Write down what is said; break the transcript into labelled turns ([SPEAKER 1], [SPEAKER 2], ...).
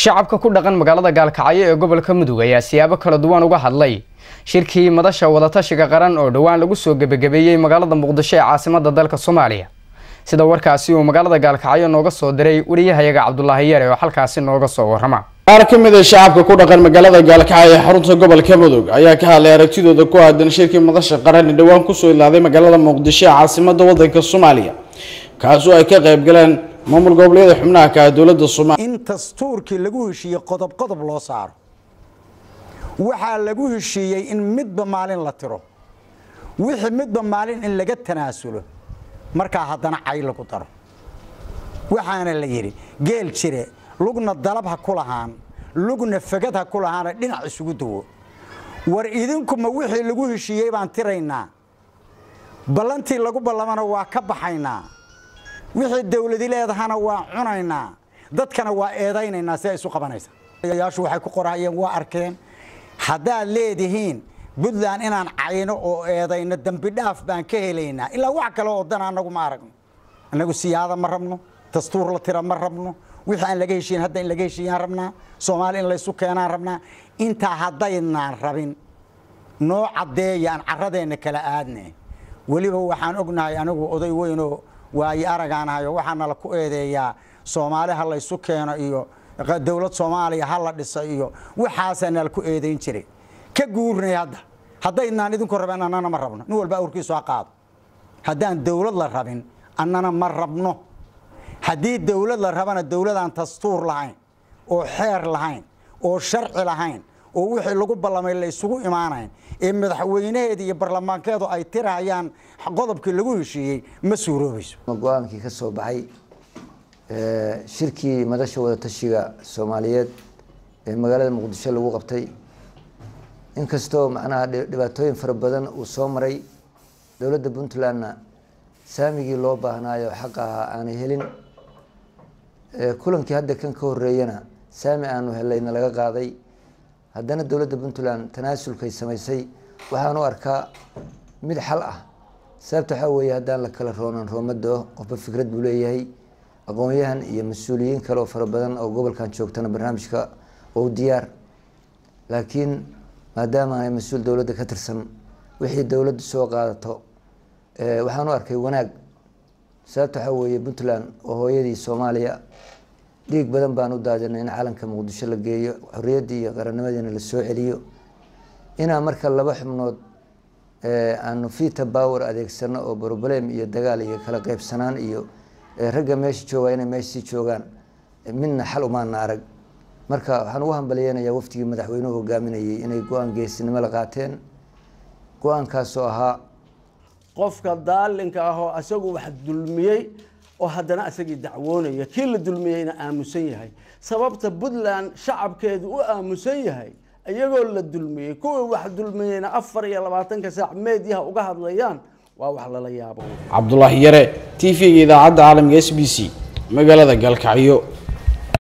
[SPEAKER 1] shacabka ku dhaqan magaalada gaalkacyo ee gobolka mudug ayaa siyaabo kala duwan uga hadlay shirkii madasha wadatashiga qaran oo dhowaan lagu soo gebagabeeyey magaalada muqdisho ee caasimada dalka soomaaliya sida warkaasi uu magaalada gaalkacyo nooga soo diray wariyahayaga cabdulaahi yare oo halkaasi nooga soo warrama
[SPEAKER 2] qaar ka mid a shacabka ku dhaqan magaalada gaalkacyo ee xarunta gobolka mudug ayaa ka hadlay aragtidooda ku aadan shirkii madasha qaran ee dhowaan kusoo ilaaday magaalada muqdisho ee caasimada wadanka soomaaliya kaasoo ay ka qayb galeen maamul goboleeda xubnaha ka ah dowladda soomaaliya
[SPEAKER 3] in dastuurkii lagu heshiiyey qodob qodob loo saaro waxaa lagu heshiiyey in midba maalin la tiro wixii midba maalin in laga tanaasulo markaa haddana cay lagu daro waxaana la yidhi geel jire lugna dalab ha ku lahaan lugna fagad ha ku lahaana dhinac isugu dawo war idinkuma wixii lagu heshiiyey baan tiraynaa ballantii lagu ballamana waa ka baxaynaa wixii dawladi leedahana waa cunaynaa dadkana waa eedaynaynaa si ay isu qabanaysa yaashu waxay ku qorahayeen waa arkeen haddaad leedihiin puntland inaan cayno oo eedayno dembi dhaaf baan ka helaynaa ilaa wax kale oo dan anagu ma aragno annagu siyaada ma rabno dastuur la tira ma rabno wixii aan laga heshiin hadda in laga heshiiyaan rabnaa soomaali in laysu keenaan rabnaa intaa haddaynaan rabin noo caddeeya aan carradeenna kala aadne weliba waxaan ognahay anigu oday weynoo waayo aragaanahayo waxaana la ku eedeeyaa soomaali ha laysu keeno iyo dowlad soomaaliya ha la dhisa iyo waxaasaana la ku eedayn jiray ka guurnay hadda haddaydnaan idinku rabeen annana ma rabno nin walba awrkiisu ha qaado haddaan dowlad la rabin annana ma rabno haddii dowlad la rabana dowladaan dastuur lahayn oo xeer lahayn oo sharci lahayn oo wixii lagu ballamay la isugu imaanayn ee madaxweynaheeda iyo baarlamaankeedu ay tirahayaan qodobkii lagu heshiiyey ma suuroobayso
[SPEAKER 4] go-aankii ka soo baxay shirkii madasha wadatashiga soomaaliyeed ee magaalada muqdisho lagu qabtay inkastoo macnaha dhibaatooyin fara badan uu soo maray dowladda puntlandna saamigii loo baahnaayo xaq ahaa aanay helin kulankii hadda kan ka horeeyana saami aanu helayna laga qaaday haddana dowladda puntland tanaasulkay samaysay waxaan u arkaa mid xal ah sababta waxaa weeye haddaan la kala roonan roomado qofba fikrad buu leeyahay aqoon-yahan iyo mas-uuliyiin kale oo fara badan oo gobolkan joogtana barnaamijka ou diyaar laakiin maadaama aanay mas-uul dowladda ka tirsan wixii dowladdu soo qaadato waxaan u arkay wanaag sababta waxaa weeye puntland oo hooyadii soomaaliya dhiig badan baan u daadinay in calanka muqdisho la geeyo xorriyaddii iyo qarannimadiina la soo celiyo inaa marka laba xubnood aanu vita power adeegsano oo broblem iyo dagaal iyo kala qeybsanaan iyo ragga meesha jooga inay meeshasii joogaan midna xal umaana arag marka waxaan ugu hambaliyeynayaa waftigii madaxweynuhu hogaaminayay inay go-aan geesinimo la qaateen go-aankaasoo ahaa
[SPEAKER 5] qofka daalinka ah oo isagu wax dulmiyey oo haddana isagii dacwoonaya kii la dulmiyeyna aamusan yahay sababta puntland shacabkeedu u aamusan yahay iyagoo la dulmiyey kuwii wax dulmiyeyna afar iyo labaatanka saac meedyaha uga hadlayaan waa wax lala yaabo
[SPEAKER 2] cabdulaahi yare t v-ga idaacadda caalamka s b c magaalada gaalkacyo